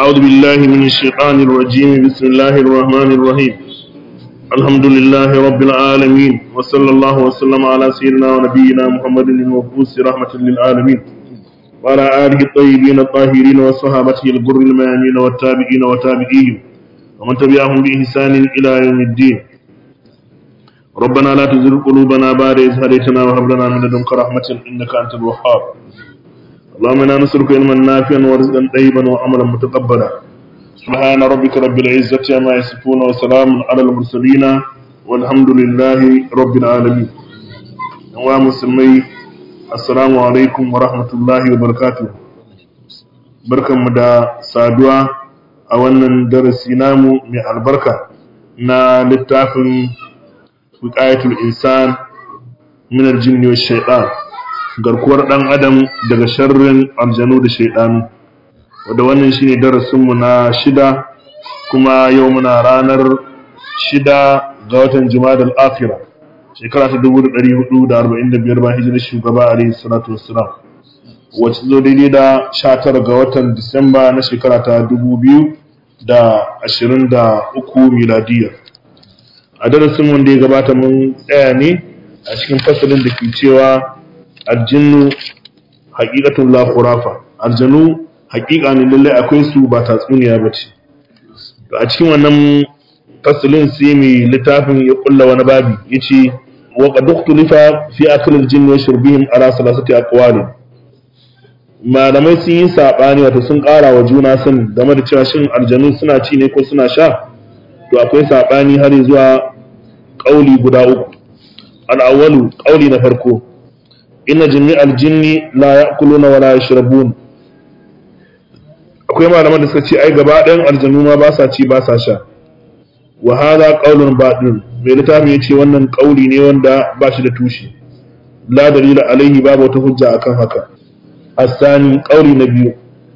أعوذ بالله من الشيطان الرجيم بسم الله الرحمن الرحيم الحمد لله رب العالمين وصلى الله وسلم على سيدنا ونبينا محمد المبعوث رحمة للعالمين وعلى آله الطيبين الطاهرين وصحابته الغر الميامين والتابعين وتابعيهم ومن تبعهم بإحسان إلى يوم الدين ربنا لا تزغ قلوبنا بعد إذ هديتنا وهب لنا من لدنك رحمة إنك أنت الوهاب اللهم انا نسألك علما نافعا ورزقا طيبا وعملا متقبلا سبحان ربك رب العزة عما يصفون وسلام على المرسلين والحمد لله رب العالمين wa musulmai assalamu alaikum wa rahmatullahi wa barakatuh barkanmu da saduwa a wannan darasi namu mai albarka na littafin wiqayatul insan min aljinni wash shaytan garkuwar ɗan adam daga sharrin aljanu da shaidanu wadda wannan shine darasinmu na shida kuma yau muna ranar shida ga watan jumadal akhira shekara ta 1445 bayan hijirar shugaba alaihi salatu wassalam wacce zo daidai da 19 ga watan disamba na shekara ta 2023 miladiya a darasin wanda ya gabata mun tsaya ne a cikin fasalin da ke cewa aljinnu haƙiƙatun la khurafa aljanu haƙiƙa ne lallai akwai su ba tatsuniya ba ce to a cikin wannan fasalin sai mai littafin ya kulla wani babi yace wa qad ukhtulifa fi akl aljinn wa shurbihim ala salasati aqwal malamai sun yi sabani wato sun ƙara wa juna sun game da cewa shin aljanu suna ci ne ko suna sha to akwai sabani har zuwa kauli guda uku al-awwalu kauli na farko inna jami'al jinni la ya'kuluna wa la yashrabun akwai malaman da suka ce ai gaba ɗayan aljanu ma ba sa ci ba sa sha wa hadha qawlun batil mai littafi yace wannan kauli ne wanda ba shi da tushe la dalila alaihi babu wata hujja akan haka asani kauli na biyu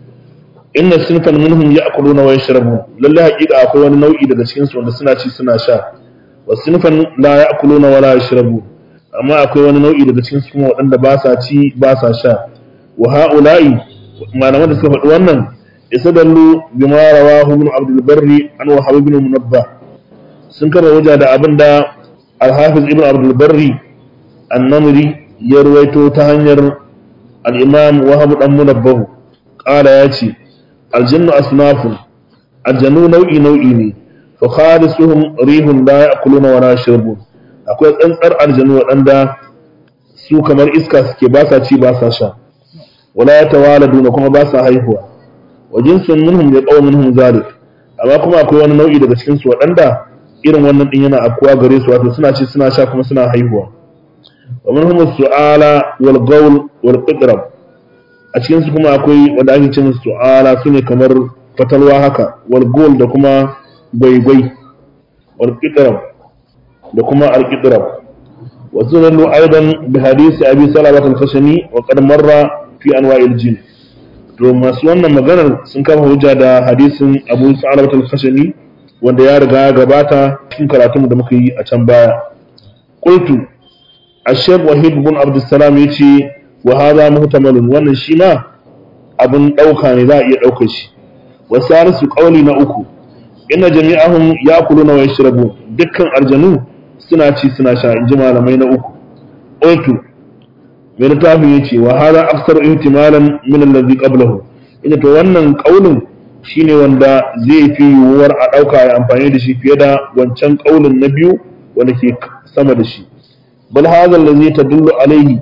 inna sinfan minhum ya'kuluna wa yashrabun lalle haƙiƙa akwai wani nau'i daga cikin su wanda suna ci suna sha wa sinfan la ya'kuluna wa la yashrabun amma akwai wani nau'i daga cikin su waɗanda ba sa ci ba sa sha wa ha'ula'i malaman da suka faɗi wannan istadallu bima rawahu ibn abdul barri an wahab ibn munabba sun kama waja da abin da al-hafiz ibn abdul barri an-namri ya ruwaito ta hanyar al-imam wahab dan munabbahu qala yace al-jinnu asnafun aljannu nau'i nau'i ne fa khalisuhum rihun la ya'kuluna wa la yashrabun akwai tsantsar aljanu waɗanda su kamar iska suke ba sa ci ba sa sha wala ya tawaladuna kuma ba sa haihuwa wa jinsun minhum ya qaw minhum zalik amma kuma akwai wani nau'i daga cikin su waɗanda irin wannan din yana afkuwa gare su wato suna ci suna sha kuma suna haihuwa wa minhum su'ala wal qawl wal qitrab a cikin su kuma akwai wanda ake cin su'ala sune kamar fatalwa haka wal gol da kuma gwaigwai wal qitrab da kuma alƙidirar wasu zallo aidan bi hadisi abi salamat al-khashani wa qad marra fi anwa'il jin to masu wannan maganar sun kama hujja da hadisin abu salamat al-khashani wanda ya riga ya gabata cikin karatun da muka yi a can baya qultu ash-shaykh wahid bin abd salam yace wa hadha muhtamalun wannan shi ma abun dauka ne za a iya daukar shi wa salisu qawli na uku inna jami'ahum ya'kuluna wa yashrabun dukkan aljanu suna ci suna sha in ji malamai na uku otu mai littafin ya ce wa hada aksar ihtimalan min allazi qablahu ina to wannan kaulin shine wanda zai fi yiwuwar a dauka ya amfani da shi fiye da wancan kaulin na biyu wanda ke sama da shi bal hadha allazi tadullu alayhi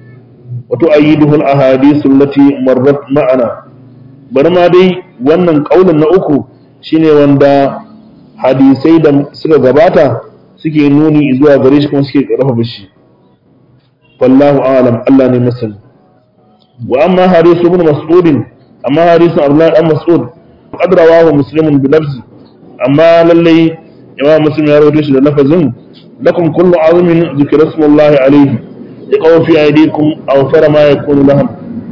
wa tu'ayyiduhu al-ahadith allati marrat ma'ana bari ma dai wannan kaulin na uku shine wanda hadisai da suka gabata suke nuni zuwa gare shi kuma suke karfafa shi wallahu a'lam Allah ne masani wa amma harisu ibn mas'ud amma harisu Abdullah dan Mas'ud qad rawahu muslimun bi lafzi amma lalle imam muslim ya rawaito shi da lafazin lakum kullu azimin zikra ismullahi alayhi yaqaw fi aydikum aw fara ma yakunu lahum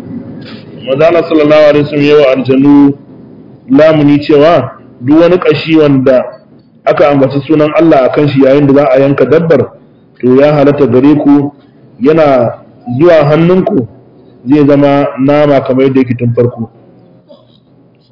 Mazala sallallahu alaihi wasallam yawa aljannu lamuni cewa duk wani kashi wanda aka ambaci sunan Allah a kan shi yayin da za a yanka dabbar to ya halatta gare ku yana zuwa hannunku zai zama nama kamar yadda yake tun farko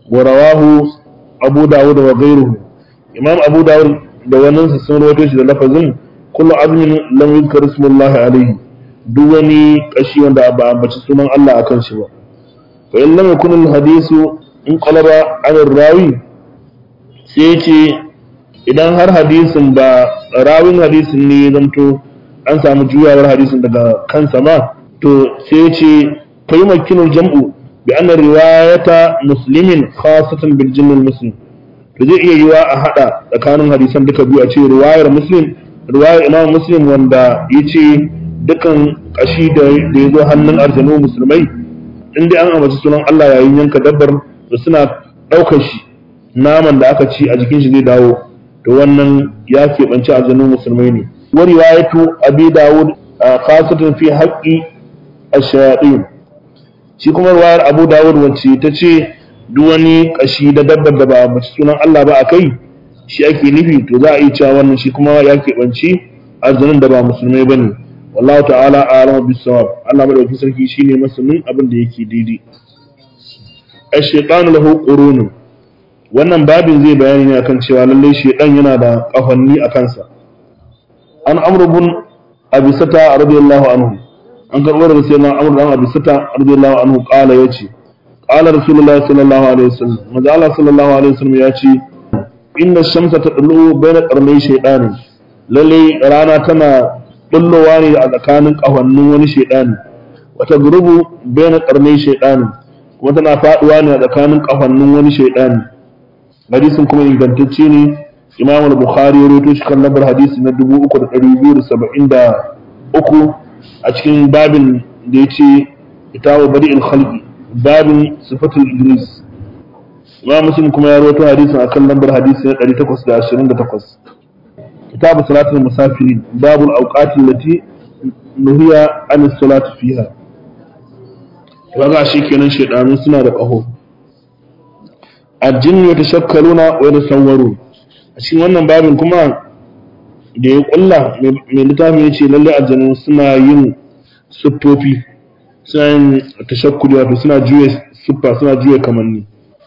wa rawahu abu dawud wa ghayruhu imam abu dawud da wannan sun rawaito shi da lafazin kullu azmin lam yuzkar ismullahi alayhi duk wani kashi wanda ba ambaci sunan Allah akan shi ba fa in lam yakun al hadisu in qalaba an rawi sai ce idan har hadisin ba rawin hadisin ne zanto an samu juyawar hadisin daga kansa ma to sai ce fa yumakkinu jam'u bi anna riwayata muslimin khasatan bil jinn al muslim to zai iya yiwa a hada tsakanin hadisan duka biyu a ce riwayar muslim riwayar imam muslim wanda yace dukan kashi da ya zo hannun arzanu musulmai in dai an ambaci sunan Allah yayin yanka dabbar da suna ɗaukar shi naman da aka ci a jikin shi zai dawo to wannan ya keɓanci arzanu musulmai ne wa riwayatu abi dawud khasatan fi haqqi ash-shayatin shi kuma riwayar abu dawud wacce ta ce duk wani kashi da dabbar da ba a ambaci sunan Allah ba a kai shi ake nufi to za a yi cewa wannan shi kuma ya keɓanci arzanin da ba musulmai bane wallahu ta'ala a'lamu bis-sawab Allah madaukakin sarki shine masanin abin da yake daidai ash-shaytanu lahu qurunun wannan babin zai bayani ne akan cewa lalle shaytan yana da kafanni a kansa an amr ibn abi sata radiyallahu anhu an karbo daga sayyidina amr ibn abi sata radiyallahu anhu qala yace qala rasulullahi sallallahu alaihi wasallam manzo Allah sallallahu alaihi wasallam yace inna shamsa tadlu bayna qarnay shaytani lalle rana tana bullowa ne a tsakanin kafannin wani shaidani wata gurubu bai na karnai shaidani kuma tana faduwa ne a tsakanin kafannin wani shaidani hadisin kuma ingantacce ne imam al-bukhari ya rawaito shi kan lambar hadisi na 3273 a cikin babin da yace itawa bari'il khalqi babin sifatul idris imam muslim kuma ya rawaito hadisin akan lambar hadisi na 828 كتاب صلاة المسافرين باب الأوقات التي نهي عن الصلاة فيها وغا شي kenan shedanu suna da ƙaho aljin yatashakkaluna wa yatasawwarun a cikin wannan babin kuma da ya kulla mai littafin yace lalle aljanu suna yin siffofi suna yin tashakkuli wato suna juye siffa suna juye kamanni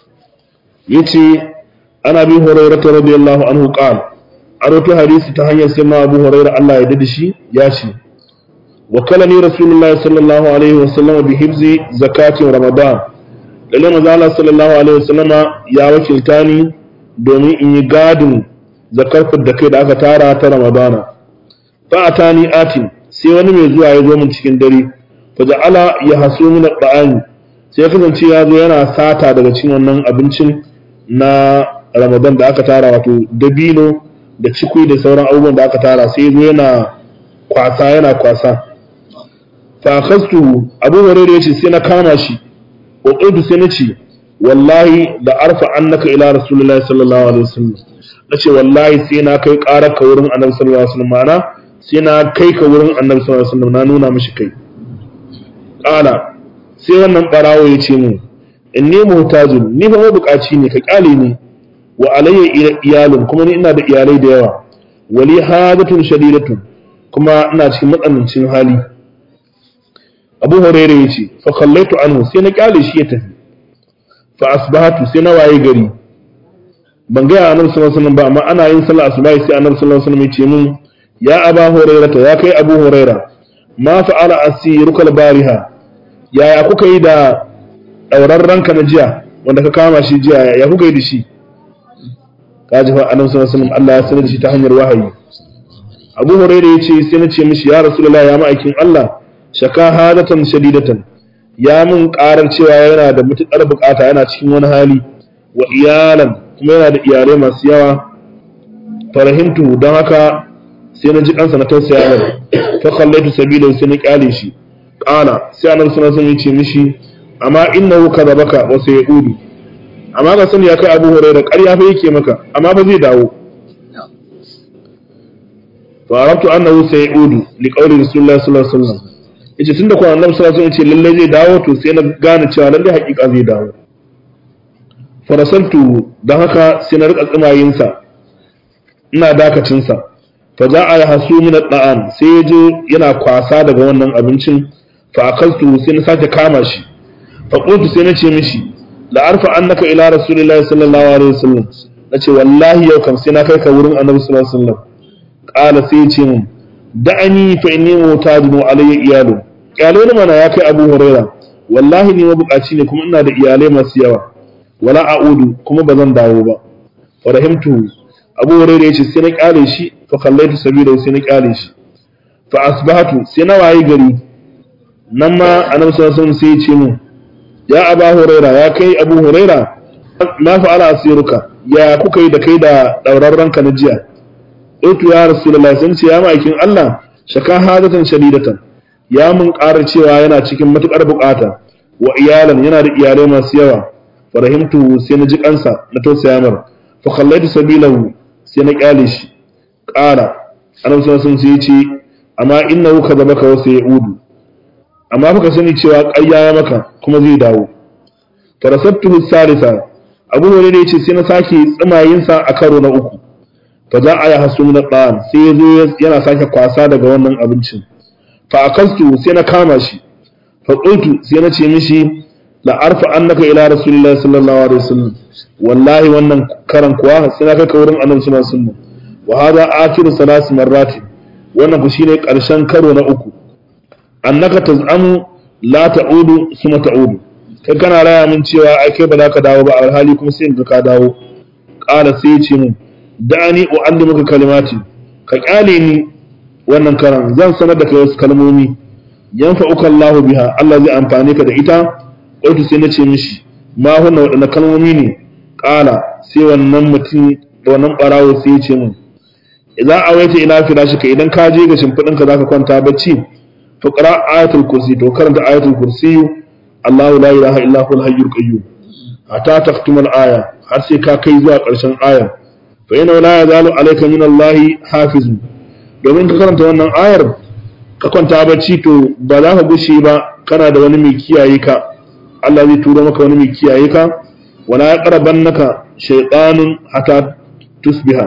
yace ana bi hurairah radiyallahu anhu qala a roto hadisi ta hanyar sai ma abu huraira Allah ya dade shi ya ce wa kalani rasulullahi sallallahu alaihi wa sallam bi hibzi zakatin ramadan lalle manzo Allah sallallahu alaihi wa sallam ya wakilta ni domin in yi gadin zakar da kai da aka tara ta ramadana fa atani atin sai wani mai zuwa ya zo min cikin dare fa ja'ala ya hasu min al sai kasance ya zo yana sata daga cikin wannan abincin na ramadan da aka tara wato dabino da cikui da sauran abubuwan da aka tara sai zo yana kwasa yana kwasa fa khastu abu hurairah yace sai na kama shi wa qultu sai nace wallahi da arfa annaka ila rasulullahi sallallahu alaihi wasallam nace wallahi sai na kai ƙarar ka wurin annabi sallallahu alaihi wasallam mana sai na kai ka wurin annabi sallallahu alaihi wasallam na nuna mishi kai qala sai wannan barawo yace mu inni muhtajun ni fa mabukaci ne ka kyale ni wa alayya iyalun kuma ni ina da iyalai da yawa wali hadatun shadidatun kuma ina cikin matsanancin hali abu hurairah yace fa khallaitu anhu sai na kyale shi ya tafi fa asbahatu sai na waye gari ban ga annabi sallallahu alaihi wasallam ba amma ana yin sallah asubahi sai annabi sallallahu alaihi wasallam ya ce mun ya aba hurairah ya kai abu hurairah ma fa'ala asiruka bariha yaya kuka yi da daurarranka na jiya wanda ka kama shi jiya ya kuka yi da shi kaji fa annabi sallallahu alaihi wasallam Allah ya sanar da shi ta hanyar wahayi Abu Hurairah yace sai na ce mishi ya Rasulullahi ya ma'aikin Allah shaka hadatan shadidatan ya mun karar cewa yana da mutukar bukata yana cikin wani hali wa iyalan kuma yana da iyalai masu yawa farahimtu don haka sai na ji kansa na tausaya mai fa khallaitu sabila sai na kyale shi qala sai annabi sallallahu alaihi wasallam ya ce mishi amma innahu kadabaka wa sayudu amma ka sani ya kai abu huraira ƙarya fa yake maka amma fa zai dawo fa arabtu annahu sayudu li qawli rasulullahi sallallahu alaihi wasallam yace tunda ko annabi sallallahu alaihi wasallam yace lalle zai dawo to sai na gane cewa lalle hakika zai dawo farasaltu dan haka sai na rika tsimayin sa ina dakacin sa fa za a hasu min da'an sai ya je yana kwasa daga wannan abincin fa akaltu sai na sake kama shi fa qultu sai na ce mishi la arfa annaka ila rasulillahi sallallahu alaihi wasallam nace wallahi yau kam sai na kai ka wurin annabi sallallahu alaihi wasallam qala sai ya ce mun da'ani fa inni mutajinu alayya iyalu kyale ni mana ya kai abu huraira wallahi ni mabukaci ne kuma ina da iyalai masu yawa wala a'udu kuma ba zan dawo ba fa rahimtu abu huraira yace sai na kyale shi fa kallaitu sabila sai na kyale shi fa asbahatu sai na wayi gari nan ma annabi sallallahu alaihi wasallam sai ya ce mun ya aba huraira ya kai abu huraira ma fa'ala asiruka ya kuka yi da kai da daurarranka na jiya Otu ya Rasulullahi sun ce ya ma'aikin Allah shaka hadatan shadidatan ya mun ƙara cewa yana cikin matuƙar buƙata wa iyalan yana da iyalai masu yawa farahimtu sai na ji kansa na tausaya mar fa khallaitu sabilahu sai na kyale shi ƙara annabi sallallahu alaihi wasallam ce amma innahu kadabaka wa sayudu amma fa ka sani cewa ƙarya ya maka kuma zai dawo farasabtuhu salisa abu hurairah yace sai na sake tsimayinsa a karo na uku fa za a yi hasu na ɗan sai ya zo yana sake kwasa daga wannan abincin fa akastu sai na kama shi fa qultu sai na ce mishi la arfa annaka ila rasulillahi sallallahu alaihi wasallam wallahi wannan karan kuwa sai na kai ka wurin annabi sallallahu alaihi wasallam wa hada akhiru salas marrati wannan ku shine karshen karo na uku annaka tazamu la ta'udu suma ta'udu kai kana raya min cewa ai kai ba za ka dawo ba a hali kuma sai in ga ka dawo qala sai ya ce mun da'ani u'allimuka kalimati ka kyale ni wannan karan zan sanar da kai wasu kalmomi yanfa'uka Allahu biha Allah zai amfane ka da ita qultu sai nace mishi ma hunna wadannan kalmomi ne qala sai wannan mutum da wannan barawo sai ya ce min idan awaita ila firashika idan ka je ga shimfidin ka zaka kwanta bacci fa qra ayatul kursi to karanta ayatul kursi Allahu la ilaha illa huwal hayyul qayyum hatta taqtumal aya har sai ka kai zuwa ƙarshen ayar fa yana la yazalu alayka min Allah hafiz domin ka karanta wannan ayar ka kwanta bacci to ba za ka gushe ba kana da wani mai kiyaye ka Allah zai turo maka wani mai kiyaye ka wala yaqrabannaka shaytanun hatta tusbiha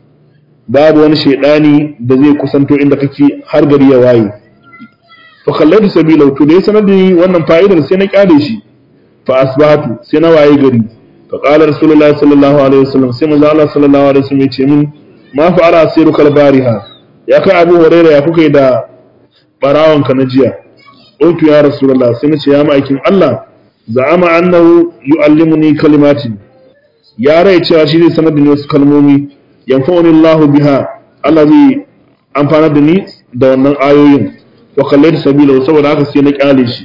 babu wani shaydani da zai kusanto inda kake har gari ya waye fa kallatu sabila to da ya sanar da ni wannan fa'idar sai na kyale shi fa asbahatu sai na waye gari فقال رسول الله صلى الله عليه وسلم سيما الله صلى الله عليه وسلم يتي من ما فعل أسيرك البارحة يا كي أبو هريرة يا كوكي دا براون كنجيا قلت يا رسول الله سيما يا مأيكين الله زعم أنه يعلمني كلمات يا رأي تشاشي سند نيوس كلمومي ينفعني الله بها الذي أنفعنا دني da wannan ayoyin wa kallaitu sabila saboda haka sai na kyale shi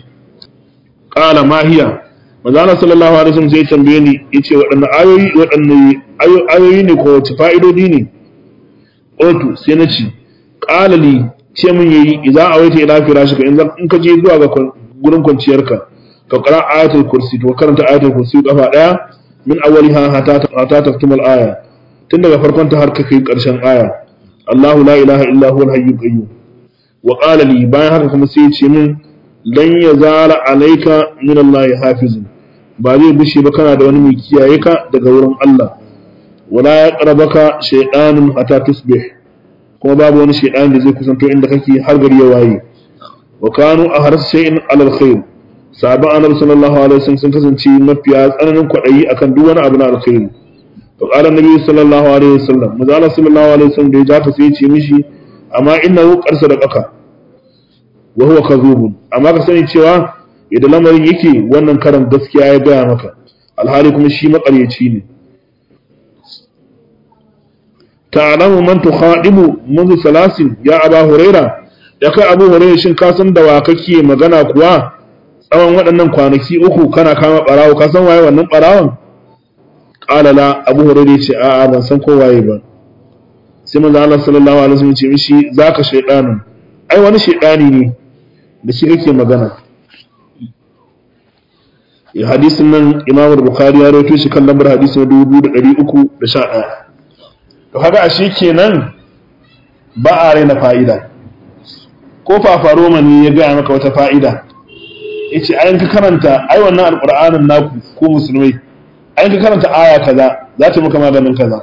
qala ma hiya manzo Allah sallallahu alaihi wasallam sai tambaye ni yace waɗanne ayoyi waɗanne ayoyi ne ko wace fa'idodi ne otu sai na ci qala li ce mun yayi idza awaita ila firashika in in ka je zuwa ga gurin kwanciyarka ka qara ayatul kursi to karanta ayatul kursi kafa daya min awwaliha hatta hatta taftumul aya tun daga farkon ta har ka kai karshen aya Allahu la ilaha illa huwal hayyul qayyum wa qala li bayan haka kuma sai ya ce min lan yazala alayka min Allah hafizun ba zai bushe ba kana da wani mai kiyaye ka daga wurin Allah wala ya qarabaka shaytanun hatta tusbih kuma babu wani shaytan da zai kusanto inda kake har gari ya waye wa kanu ahras shay'in ala alkhair sahaban annabi sallallahu alaihi wasallam sun kasance mafiya tsananin kwadayi akan duk wani abu na alkhairi to qala annabi sallallahu alaihi wasallam manzo Allah sallallahu alaihi wasallam da ya jaka sai ya ce mishi amma innahu qarsa da qaka wa huwa kadhubun amma ka sani cewa idan lamarin yake wannan karan gaskiya ya gaya maka alhali kuma shi makaryaci ne ta'lamu man tukhadimu منذ salasin ya aba huraira ya kai abu huraira shin ka san da wa kake magana kuwa tsawon waɗannan kwanaki uku kana kama barawo ka san waye wannan barawon qala la abu huraira ya ce a'a ban san ko waye ba sai manzo Allah sallallahu alaihi wasallam ya ce mishi zaka shaydanin ai wani shaydani ne da shi kake magana hadisin nan imam bukhari ya rawaito shi kan lambar hadisi na 2311 to kaga ashe kenan ba a raina fa'ida ko fafaro mani ya gaya maka wata fa'ida yace ayin ka karanta ai wannan alqur'anin naku ko musulmai ayin ka karanta aya kaza za ta maka maganin kaza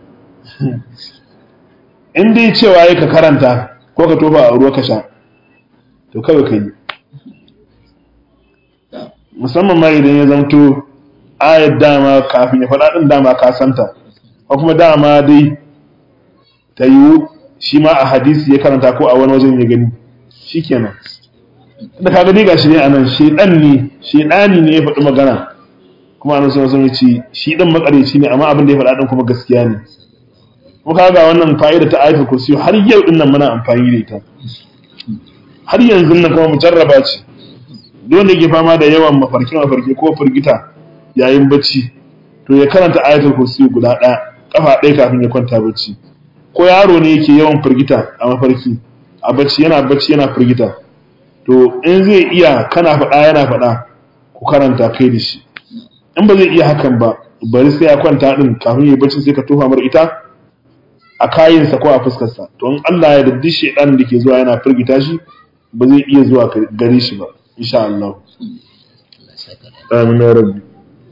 in dai cewa ka karanta ko ka tofa a ruwa ka sha to kawai ka yi musamman ma idan ya zamto ayar dama kafin ya faɗa ɗin dama ka santa ko kuma dama dai ta yiwu shi ma a hadisi ya karanta ko a wani wajen ya gani shikenan da ka gani gashi ne anan shedan ne shedani ne ya faɗi magana kuma anan sun sun ce shi dan makareci ne amma abin da ya faɗa din kuma gaskiya ne kuma kaga wannan fa'ida ta ayatul kursi har yau din nan muna amfani da ita har yanzu nan kuma mujarraba ce duk wanda yake fama da yawan mafarki mafarki ko firgita yayin bacci to ya karanta ayatul kursi guda ɗaya kafa ɗaya kafin ya kwanta bacci ko yaro ne yake yawan firgita a mafarki a bacci yana bacci yana firgita to in zai iya kana faɗa yana faɗa ku karanta kai da shi in ba zai iya hakan ba bari sai ya kwanta din kafin ya bacci sai ka tofa mar ita a kayinsa ko a fuskarsa to in Allah ya daddi shedan da ke zuwa yana firgita shi ba zai iya zuwa gare shi ba insha Allah amin ya rabbi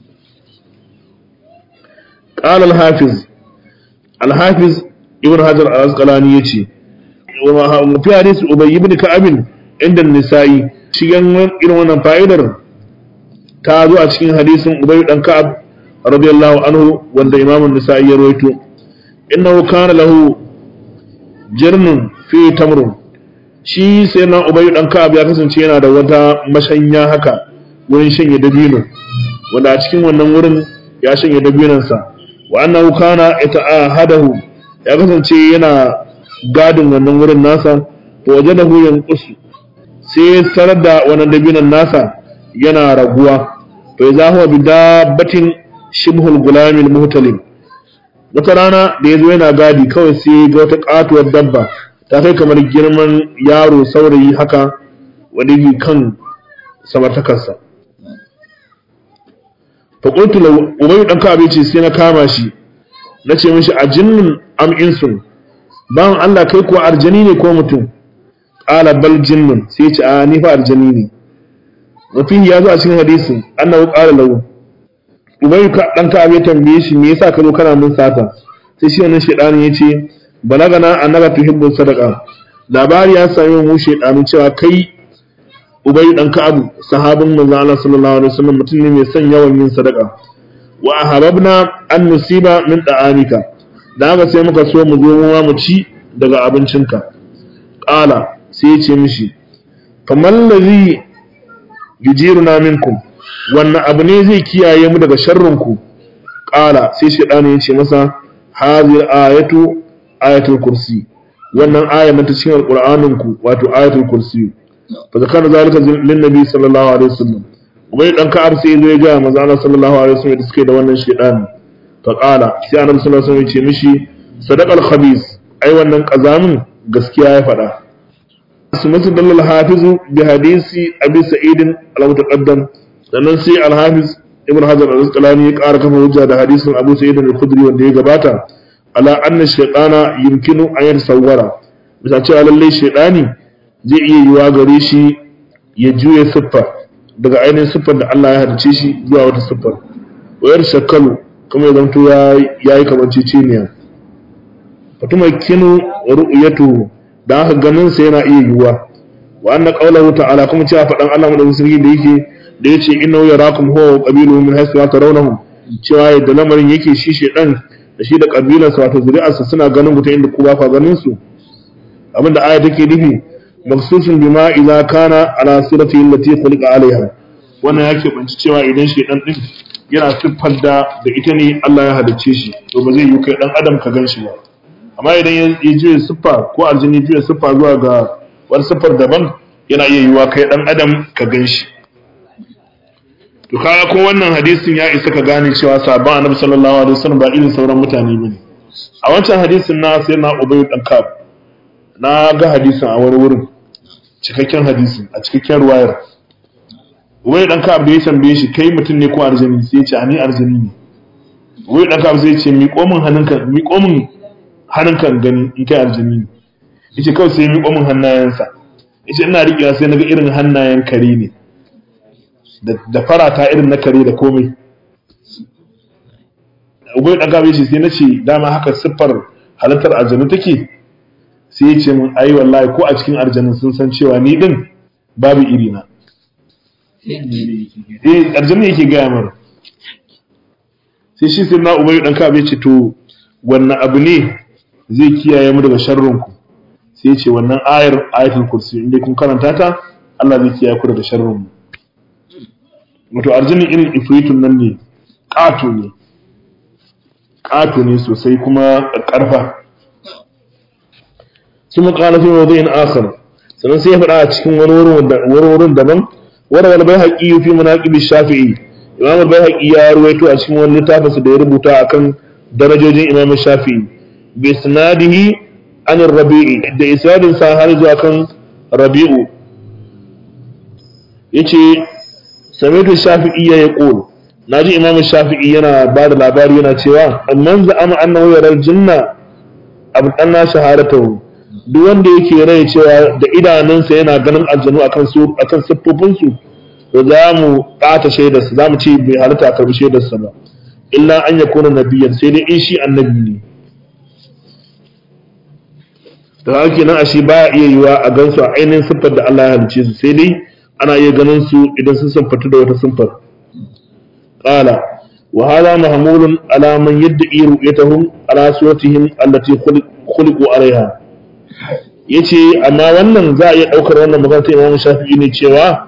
قال الحافظ الحافظ ابن حجر الأسقلاني يتي وفي حديث أبي بن كعب عند النسائي cikin irin wannan fa'idar ta zo a cikin hadisin Ubay dan Ka'ab radiyallahu anhu wanda Imam an-Nisa'i ya rawaito innahu kana lahu jirnun fi tamrun shi sai na Ubay dan Ka'ab ya kasance yana da wata mashanya haka wurin shanye dabino wanda a cikin wannan wurin ya shanye dabinansa wa annahu kana ita'ahadahu ya kasance yana gadin wannan wurin nasa to wajadahu yanqusu sai sanar da wannan dabinan nasa yana raguwa to ya huwa bi dabbatin shibhul gulamil muhtalim wata rana da yazo yana gadi kawai sai ga wata katuwar dabba ta kai kamar girman yaro saurayi haka wanda yake kan samartakarsa fa qultu law ubayy dan ka ce sai na kama shi nace mishi ajinnun am insun bawan Allah kai kuwa arjani ne ko mutum qala bal jinnun sai ya ce a ni fa arjani ne mafi ya zo a cikin hadisin annahu qala lahu ubayy ka dan ka ya tambaye shi me yasa ka zo kana mun sata sai shi wannan shedani yace balagana annaka tuhibbu sadaqa labari ya sami mu shedanu cewa kai Ubay dan Ka'ab sahabin manzo Allah sallallahu alaihi wasallam mutum ne mai son yawan yin sadaka wa ahabbna an nusiba min da'amika da haka sai muka so mu zo mu mu ci daga abincinka qala sai ya ce mishi faman ladhi yujiruna minkum wannan abu ne zai kiyaye mu daga sharrin ku qala sai shaytanu ya ce masa hadhihi ayatu ayatul kursi wannan aya ta cikin alqur'anin ku wato ayatul kursi فذكر ذلك للنبي صلى الله عليه وسلم وبي دان كعب sai zo ya ga manzo Allah sallallahu alaihi wasallam da suke da wannan shedan fa qala sai annabi sallallahu alaihi wasallam ya ce mishi sadaqal khabis ai wannan kazamin gaskiya ya faɗa sunnatu dalal hafiz bi hadisi abi sa'id al-mutaqaddam sannan sai al-hafiz ibn hajar al-asqalani ya ƙara kafa hujja da hadisin abu sa'id al-khudri wanda ya gabata ala anna shaytana yumkinu an yatasawwara bisa cewa lalle shaytani zai iya yiwa gare shi ya juya siffa daga ainihin siffar da Allah ya halice shi zuwa wata siffar wayar shakalu kuma ya zamto ya yi kamar ciciniya fatuma kinu ru'yatu da aka ganin sa yana iya yiwa wa anna qawluhu ta'ala kuma cewa fadan Allah madaukakin sarki da yake da yace innahu yarakum huwa wa qabiluhu min haythu la tarawnahum cewa yadda lamarin yake shi shedan da shi da kabilarsa wato zuri'arsa suna ganin ku ta inda ku ba ka ganin su abinda aya take nufi maksusun bima idza kana ala surati allati khuliqa alaiha wannan yake banci cewa idan shi dan din yana siffar da da ita ne Allah ya halicce shi to ba zai yi kai dan adam ka ganshi ba amma idan ya je siffa ko aljini juya siffa zuwa ga wani siffar daban yana iya yiwa kai dan adam ka ganshi to kaga ko wannan hadisin ya isa ka gane cewa sabon annabi sallallahu alaihi wasallam ba irin sauran mutane bane a wancan hadisin na sai na ubayy dan kab na ga hadisin a wani wurin cikakken hadisin a cikakken ruwayar wai dan ka da ya tambaye shi kai mutum ne ko arzini sai ya ce ani arzini ne wai dan ka sai ya ce miƙo min hannunka miƙo min hannunka gani in kai arzini ne yace kawai sai miƙo min hannayensa yace ina riƙewa sai naga irin hannayen kare ne da farata irin na kare da komai ubai dan ka yace sai nace dama haka siffar halittar aljanu take sai ya ce mun ai wallahi ko a cikin aljanna sun san cewa ni din babu iri na eh aljanna yake gaya mar sai shi sai na ubayi dan kabe ce to wannan abu ne zai kiyaye mu daga sharrin ku sai ce wannan ayar ayatul kursi inda kun karanta ta Allah zai kiyaye ku daga sharrin mu wato arjinin irin ifritun nan ne ƙato ne ƙato ne sosai kuma ƙarfa su maƙala fi mawdu'in akhar sannan sai ya faɗa a cikin wani wurin daban wanda wani bai haƙi fi munaqibi shafi'i imam bai haƙi ya ruwaito a cikin wani littafin da ya rubuta akan darajojin imam shafi'i bi sanadihi an rabi'i da isnadin sa har zuwa kan rabi'u yace samitu shafi'i ya qul naji imam shafi'i yana ba da labari yana cewa amman za'ama annahu yaral jinna abdanna shahadatahu duk wanda yake rai cewa da idanunsa yana ganin aljanu akan su akan siffofin su to za mu ɓata shaidar sa za mu ce bai halatta a karbi shaidar sa ba illa an yakuna nabiyyan sai dai in shi annabi ne to haka nan ashe baya iya yiwa a gansu a ainihin siffar da Allah ya halice su sai dai ana iya ganin su idan sun siffatu da wata siffar qala wa hadha mahmulun ala man yad'i ru'yatahum ala suratihim allati khuliqu alaiha yace amma wannan za a iya daukar wannan magana ta Imam Shafi'i ne cewa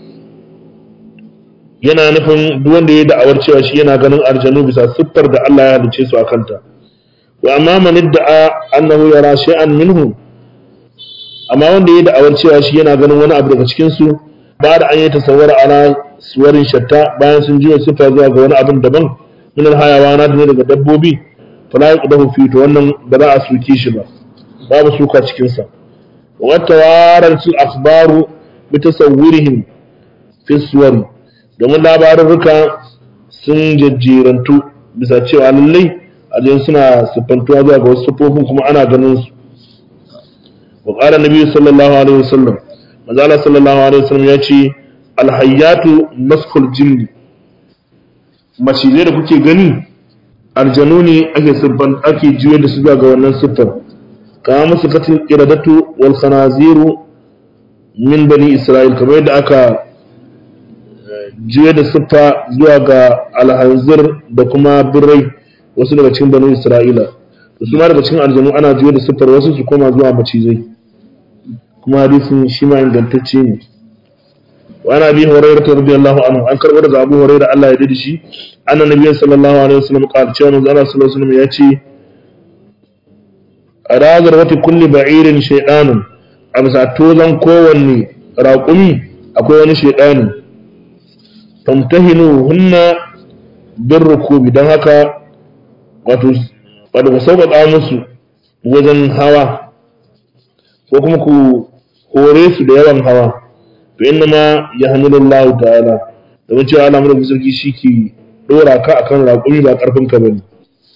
yana nufin duk wanda ya da'awar cewa shi yana ganin arjanu bisa siffar da Allah ya halice su akan ta wa amma man idda'a annahu yara shay'an minhu amma wanda ya da'awar cewa shi yana ganin wani abu daga cikin su ba da an yi tasawwara ala suwarin shatta bayan sun jiya sifa zuwa ga wani abin daban min alhayawana ne daga dabbobi fala yaqdahu fi to wannan ba za a suke shi ba babu suka cikin sa wa tawarat al akhbaru bi tasawwurihim fi suwari domin labarurruka sun jajjerantu bisa cewa lallai ajin suna siffantuwa zuwa ga wasu siffofin kuma ana ganin su wa qala nabi sallallahu alaihi wasallam manzo sallallahu alaihi wasallam ya ce alhayyatu maskul jinni macizai da kuke gani aljanu ne ake siffan ake juye da su zuwa ga wannan siffar kama musu katin iradatu wal khanaziru min bani isra'il kamar yadda aka juye da siffa zuwa ga alhanzir da kuma birrai wasu daga cikin bani isra'ila da su ma daga cikin aljanu ana juye da siffar wasu su koma zuwa macizai kuma hadisin shi ma ingantacce ne wa ana bi hurairah radiyallahu anhu an karbo daga abu hurairah Allah ya dade shi annan nabiyyi sallallahu alaihi wasallam qala cewa manzo Allah sallallahu alaihi wasallam ya ce arazar wata kulli ba'irin shaydanun a bisa tozan kowanne raƙumi akwai wani shaydani famtahinu hunna bin rukubi don haka wato wato ku sauƙaƙa musu wajen hawa ko kuma ku hore su da yawan hawa to inna ma ya hamdulillahu ta'ala domin cewa Allah mu sarki shi ke dora ka akan raƙumi ba karfin ka bane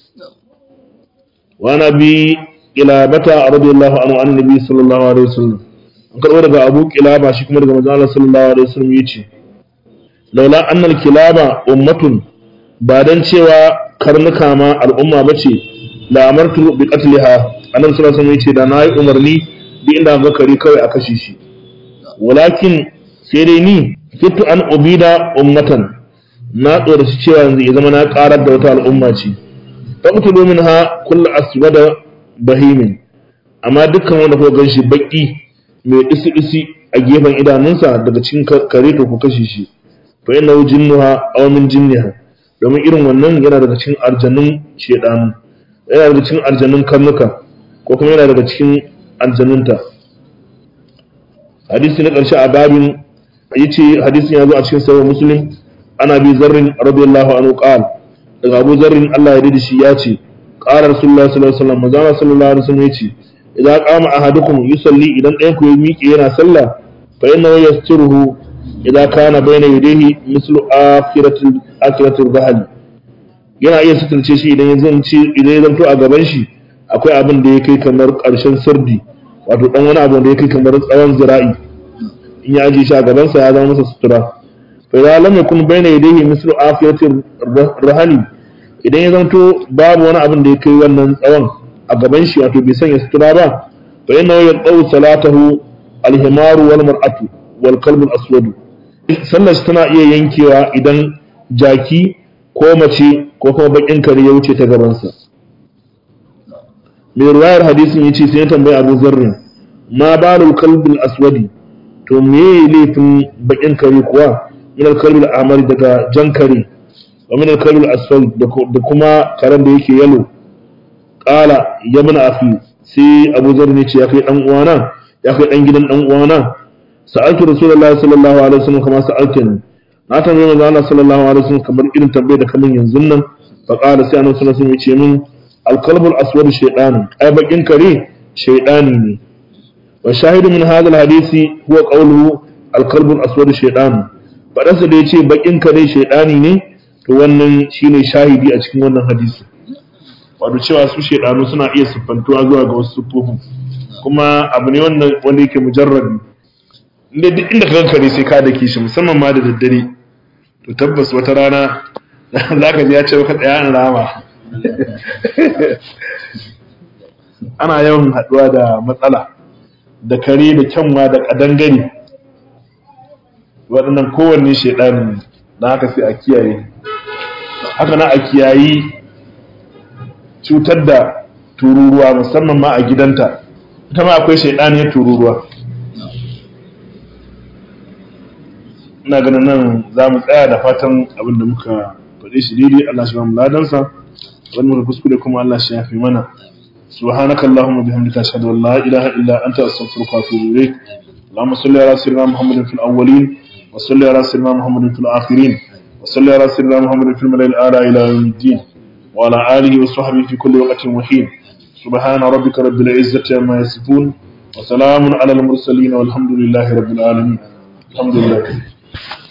wa nabi kilabata radiyallahu anhu an nabi sallallahu alaihi wasallam an karbo daga Abu Kilaba shi kuma daga manzo Allah sallallahu alaihi wasallam yace laula annal kilaba ummatun ba dan cewa karnuka ma al'umma bace la amartu bi qatliha annabi sallallahu alaihi wasallam yace da nayi umarni duk inda ga kare kawai a kashe shi walakin sai dai ni fitu an ubida ummatan na tsora shi cewa yanzu ya zama na karar da wata al'umma ce faqtulu minha kullu aswada bahimin amma dukkan wanda kuka ganshi baki mai isi isi a gefen idanunsa daga cikin kare to ku kashe shi fa innahu jinnuha aw min jinniha domin irin wannan yana daga cikin arjanun shedanu yana daga cikin arjanun karnuka ko kuma yana daga cikin aljanunta hadisi na ƙarshe a babin yace hadisin ya zo a cikin sahih muslim ana bi zarrin radiyallahu anhu qal daga abu zarrin Allah ya dade shi ya ce qala rasulullahi sallallahu alaihi wasallam manzo sallallahu alaihi wasallam yace idan qama ahadukum yusalli idan ɗayan ku ya miƙe yana sallah fa innahu yasturuhu idan kana bayna yadayhi mislu akhiratil akhiratil rahli yana iya sutunce shi idan ya zanci idan ya zanto a gaban shi akwai abin da ya kai kamar ƙarshen sirdi wato dan wani abu da ya kai kamar tsawon zira'i in ya aje shi a gabansa ya zama masa sutura fa idan lam yakun bayna yadayhi mislu afiyatir rahani idan ya zanto babu wani abin da ya kai wannan tsawon a gaban shi wato bai sanya sutura ba fa inna yaqaw salatahu alhimaru wal mar'atu wal kalbu al aswad sallar tana iya yankewa idan jaki ko mace ko kuma bakin kare ya wuce ta gabansa mai ruwayar hadisin ya ce sai ya tambayi abu zarrin ma balul kalbil aswadi to me laifin bakin kare kuwa min alkalbil amari daga jan kare wa min alkalbil aswad da kuma karen da yake yalo qala ya mana afi sai abu zarrin ya ce ya kai dan uwana ya kai dan gidan dan uwana sa'altu rasulullahi sallallahu alaihi wasallam kama sa'altani na tambaye manzo Allah sallallahu alaihi wasallam kamar irin tambayar da kaman yanzu nan fa qala sai annabi sallallahu alaihi wasallam ya ce min al-qalbul aswad shaytan ai bakin kare shaytani ne wa shahidu min hadha al-hadisi huwa qawluhu al-qalbul aswad shaytan fadarsa da yace bakin kare shaytani ne to wannan shine shahidi a cikin wannan hadisi wato cewa su shaydanu suna iya siffantuwa zuwa ga wasu siffofin kuma abu ne wanda wanda yake mujarrabi inda duk inda ka kare sai ka dake shi musamman ma da daddare to tabbas wata rana za ka ji ya ce maka tsaya an rama ana yawan haɗuwa da matsala da kare da kyanwa da ƙadangare waɗannan kowanne shaidani ne na haka sai a kiyaye haka na a kiyayi cutar da tururuwa musamman ma a gidanta ita ma akwai shaidaniyar tururuwa ina ganin nan za mu tsaya da fatan abin da muka faɗe shi daidai Allah shi ba mu ladansa wani muka kuskure kuma Allah shi ya fi mana subhanaka allahumma bihamdika ashhadu an la ilaha illa anta astaghfiruka wa atubu ilayk اللهم صل على سيدنا محمد في الاولين وصل على سيدنا محمد في الاخرين وصل على سيدنا محمد في الملأ الاعلى الى يوم الدين وعلى اله وصحبه في كل وقت وحين سبحان ربك رب العزه عما يصفون وسلام على المرسلين والحمد لله رب العالمين الحمد لله